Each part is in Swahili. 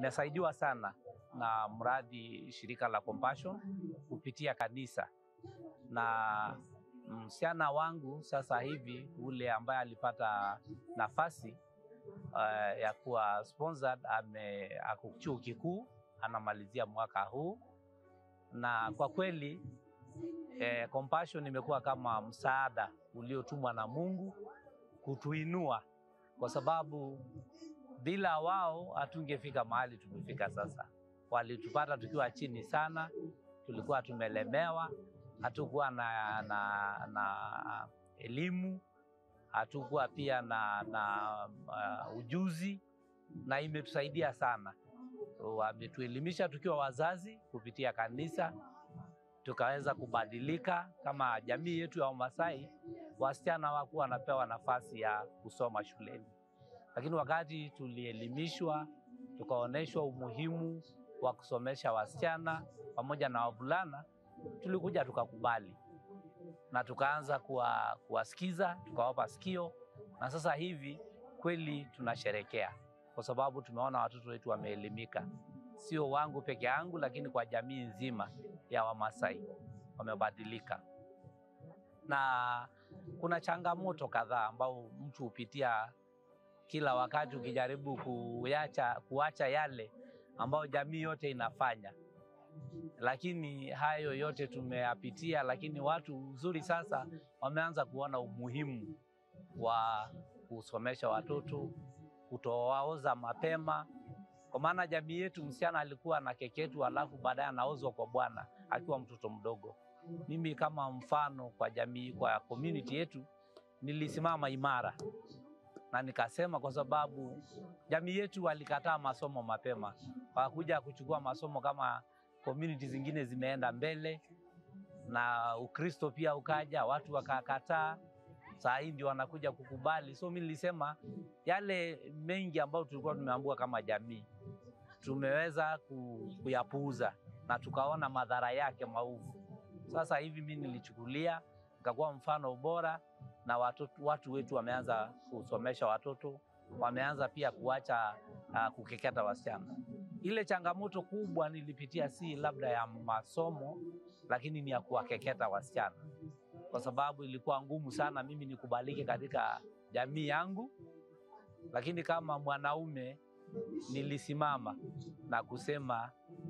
Nimesaidiwa sana na mradi shirika la Compassion kupitia kanisa, na msichana wangu sasa hivi ule ambaye alipata nafasi uh, ya kuwa sponsored ame ako chuo kikuu anamalizia mwaka huu, na kwa kweli eh, Compassion imekuwa kama msaada uliotumwa na Mungu kutuinua, kwa sababu bila wao hatungefika mahali tumefika sasa. Walitupata tukiwa chini sana, tulikuwa tumelemewa, hatukuwa na, na, na elimu, hatukuwa pia na, na uh, ujuzi, na imetusaidia sana. Wametuelimisha tukiwa wazazi kupitia kanisa, tukaweza kubadilika kama jamii yetu ya Wamasai. Wasichana hawakuwa wanapewa nafasi ya kusoma shuleni lakini wakati tulielimishwa tukaonyeshwa umuhimu wa kusomesha wasichana pamoja na wavulana, tulikuja tukakubali na tukaanza kuwa, kuwasikiza tukawapa sikio, na sasa hivi kweli tunasherekea kwa sababu tumeona watoto wetu wameelimika, sio wangu peke yangu, lakini kwa jamii nzima ya Wamasai wamebadilika. Na kuna changamoto kadhaa ambao mtu hupitia kila wakati ukijaribu kuacha kuacha yale ambayo jamii yote inafanya, lakini hayo yote tumeyapitia. Lakini watu uzuri sasa wameanza kuona umuhimu wa kusomesha watoto, kutowaoza mapema, kwa maana jamii yetu msichana alikuwa na keketu, alafu baadaye anaozwa kwa bwana akiwa mtoto mdogo. Mimi kama mfano kwa jamii, kwa community yetu nilisimama imara na nikasema kwa sababu jamii yetu walikataa masomo mapema, wakuja kuchukua masomo kama community zingine zimeenda mbele, na Ukristo pia ukaja, watu wakakataa. Saa hii ndio wanakuja kukubali. So mi nilisema yale mengi ambayo tulikuwa tumeambiwa kama jamii tumeweza kuyapuuza na tukaona madhara yake maovu. Sasa hivi mi nilichukulia nikakuwa mfano bora na watoto, watu wetu wameanza kusomesha watoto, wameanza pia kuacha uh, kukeketa wasichana. Ile changamoto kubwa nilipitia si labda ya masomo, lakini ni ya kuwakeketa wasichana, kwa sababu ilikuwa ngumu sana mimi nikubalike katika jamii yangu, lakini kama mwanaume nilisimama na kusema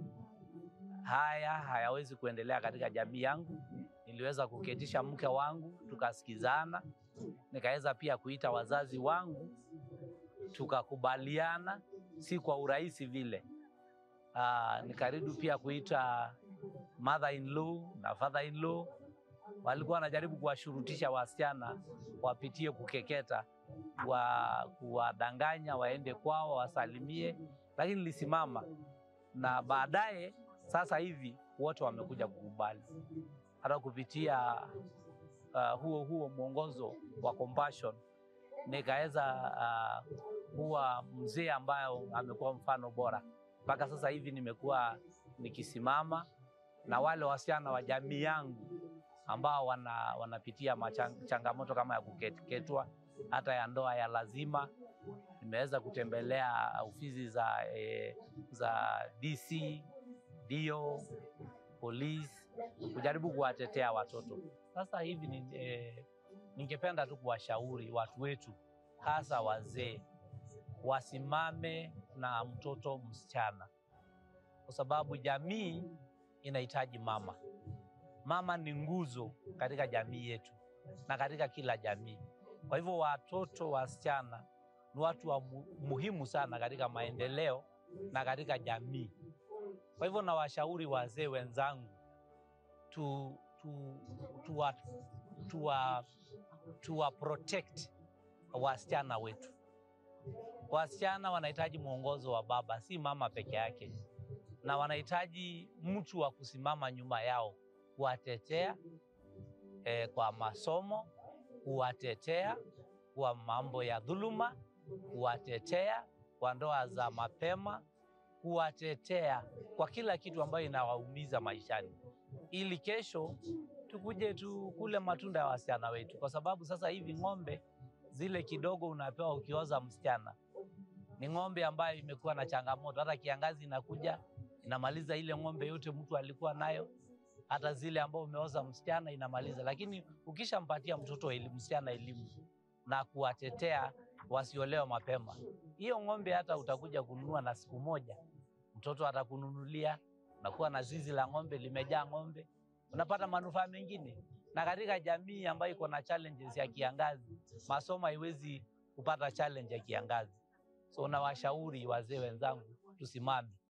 haya hayawezi kuendelea katika jamii yangu niliweza kuketisha mke wangu tukasikizana, nikaweza pia kuita wazazi wangu tukakubaliana, si kwa urahisi vile. Aa, nikaridu pia kuita mother in law na father in law, walikuwa wanajaribu kuwashurutisha wasichana wapitie kukeketa, wa kuwadanganya waende kwao wasalimie, lakini nilisimama na baadaye, sasa hivi wote wamekuja kukubali hata kupitia uh, huo huo mwongozo wa Compassion nikaweza uh, kuwa mzee ambayo amekuwa mfano bora mpaka sasa hivi. Nimekuwa nikisimama na wale wasichana wa jamii yangu ambao wana, wanapitia changamoto kama ya kukeketwa hata ya ndoa ya lazima. Nimeweza kutembelea ofisi za, eh, za DC dio polisi kujaribu kuwatetea watoto. Sasa hivi ni, eh, ningependa tu kuwashauri watu wetu hasa wazee wasimame na mtoto msichana, kwa sababu jamii inahitaji mama. Mama ni nguzo katika jamii yetu na katika kila jamii. Kwa hivyo watoto wasichana ni watu wa muhimu sana katika maendeleo na katika jamii. Kwa hivyo nawashauri wazee wenzangu tu, tu, tuwa, tuwa, tuwa protect wasichana wetu. Wasichana wanahitaji mwongozo wa baba, si mama peke yake, na wanahitaji mtu wa kusimama nyuma yao kuwatetea eh, kwa masomo, kuwatetea kwa mambo ya dhuluma, kuwatetea kwa ndoa za mapema kuwatetea kwa kila kitu ambayo inawaumiza maishani, ili kesho tukuje tukule matunda ya wasichana wetu, kwa sababu sasa hivi ng'ombe zile kidogo unapewa ukioza msichana ni ng'ombe ambayo imekuwa na changamoto. Hata kiangazi inakuja inamaliza ile ng'ombe yote mtu alikuwa nayo, hata zile ambao umeoza msichana inamaliza. Lakini ukishampatia mtoto elimu, msichana elimu na kuwatetea wasiolewa mapema, hiyo ng'ombe hata utakuja kununua na siku moja mtoto atakununulia, unakuwa na zizi la ng'ombe limejaa ng'ombe, unapata manufaa mengine. Na katika jamii ambayo iko na challenges ya kiangazi, masomo haiwezi kupata challenge ya kiangazi. So nawashauri wazee wenzangu tusimame